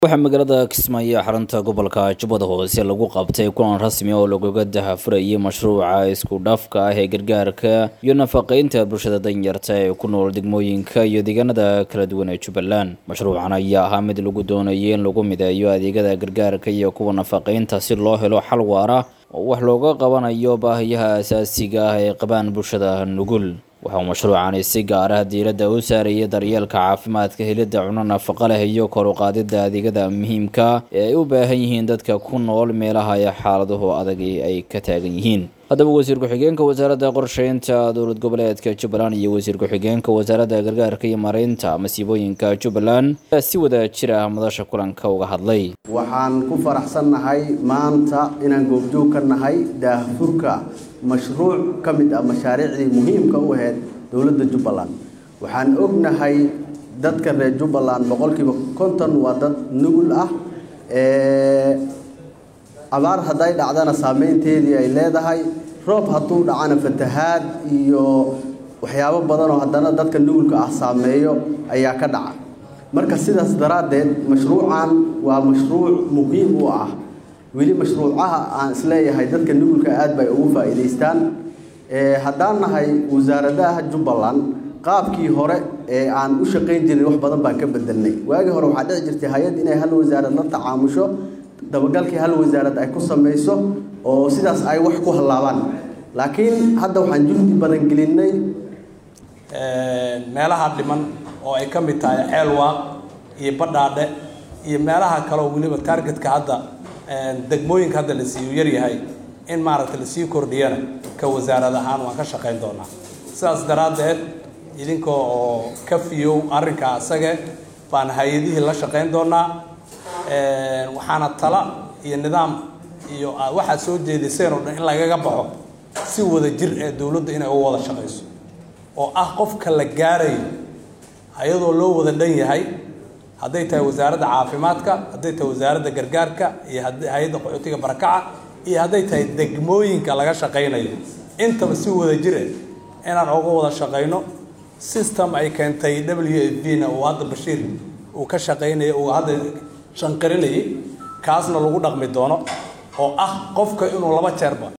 waxaa magaalada kismaayo ee xarunta gobolka jubbada hoose lagu qabtay kulan rasmi oo lagaga dahafurayay mashruuca isku dhafka ah ee gargaarka iyo nafaqeynta bulshada danyarta ee ku nool degmooyinka iyo deegaanada kala duwan ee jubbaland mashruucan ayaa ahaa mid lagu doonayay in lagu mideeyo adeegyada gargaarka iyo kuwa nafaqeynta si loo helo xal waara oo wax looga qabanayo baahiyaha asaasiga ah ee qabaan bulshada nugul waxauu mashruucani si gaar ah diiradda u saarayay daryeelka caafimaadka helidda cuno nafaqo leh iyo kor u qaadidda adeegyada muhiimka ee ay u baahan yihiin dadka ku nool meelaha ay xaaladuhu adag ay ka taagan yihiin haddaba wasiir ku-xigeenka wasaaradda qorsheynta dowlad goboleedka jubbaland iyo wasiir ku-xigeenka wasaaradda gargaarka iyo mareynta masiibooyinka jubbaland ayaa si wada jir ah madasha kulanka uga hadlay waxaan ku faraxsannahay maanta inaan goobjoog ka nahay daahfurka mashruuc ka mid ah mashaariicdii muhiimka u ahayd dowladda jubbaland waxaan ognahay dadka reer jubbaland boqolkiiba konton waa dad nugul ah abaar hadday dhacdana saameynteedii ay leedahay roob hadduu dhacana fatahaad iyo waxyaabo badanoo haddana dadka nugulka ah saameeyo ayaa ka dhaca marka sidaas daraaddeed mashruucan waa mashruuc muhiim u ah weli mashruucaha aan isleeyahay dadka nugulka aad bay ugu faa'iidaystaan haddaan nahay wasaaradaha jubbaland qaabkii hore ee aan u shaqayn jirin wax badan baan ka bedelnay waagii hore waxaa dhici jirtay hay-ad inay hal wasaarad la tacaamusho dabagalkii hal wasaarad ay ku samayso oo sidaas ay wax ku hallaabaan laakiin hadda waxaan juhdi badan gelinay meelaha dhiman oo ay ka mid tahay ceelwaaq iyo badhaadhe iyo meelaha kale oo weliba targetka hadda degmooyinka hadda la siiyo yaryahay in maaragta lasii kordhiyana ka wasaarad ahaan waan ka shaqayn doonaa sidaas daraaddeed idinka oo ka fiyow arrinka asage baan hay-adihii la shaqayn doonaa waxaana tala iyo nidaam iyo waxaad soo jeediseen oo dhan in lagaga baxo si wada jir ee dowladda inay u wada shaqayso oo ah qofka la gaarayo ayadoo loo wada dhan yahay hadday tahay wasaaradda caafimaadka hadday tahay wasaaradda gargaarka iyo hay-adda qaxootiga barakaca iyo hadday tahay degmooyinka laga shaqaynayo intaba si wada jire inaan uga wada shaqayno system ay keentay w f b na uu hadda bashiir uu ka shaqaynaya uu hadda shanqirinayay kaasna lagu dhaqmi doono oo ah qofka inuu laba jeerba